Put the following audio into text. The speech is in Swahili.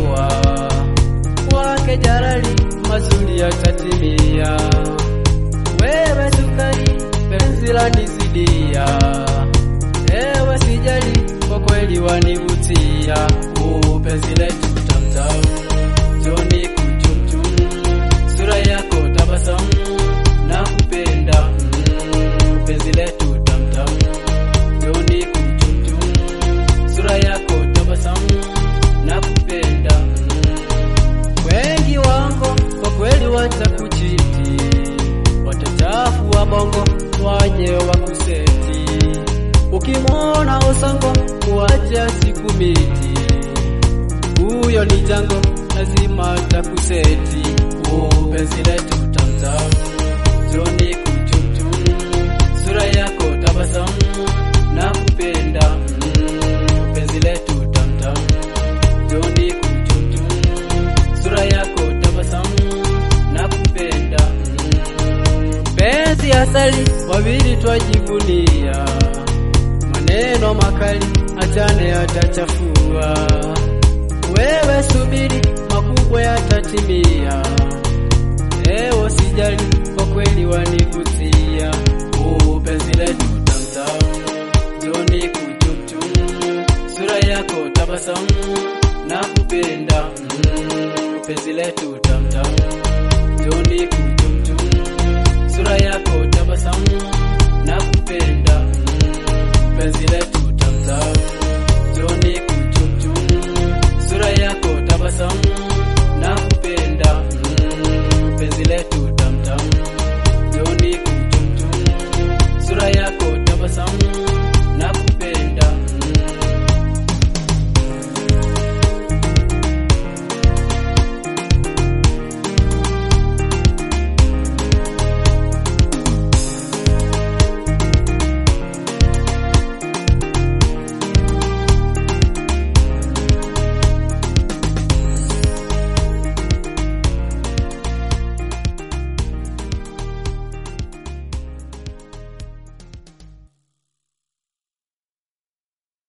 ndoa kwake Jalali mazuri yatatimia. Wewe sukari, penzi lanizidia, ewe sijali, kwa kweli wanivutia. Uh, penzi letu tamtam, joni kuchumchum, sura yako tabasamu, nakupenda mm, penzi letu tamtam, joni kuchumchum, sura yako tabasamu, nakupenda mm. Wengi wango kwa kweli watakuchiti, watachafua bongo waje wakuseti. Ukimwona Osongo kuacha siku miti, huyo ni jango, lazima takuseti. Oh, penzi letu tamtam, joni kuchumchum, sura yako tabasamu, nakupenda mm, penzi letu tamtam, joni kuchumchum sura yako tabasamu na kupenda mm. Penzi asali wawili twajivunia, maneno makali achane yatachafua. Wewe subiri, makubwa yatatimia. Ewo sijali, kwa kweli wanivutia. Oh, penzi letu tamtam, joni kuchumchum, sura yako tabasamu na kupenda mm, penzi letu tamtam, joni kuchumchum, sura yako tabasamu na kupenda mm, penzi letu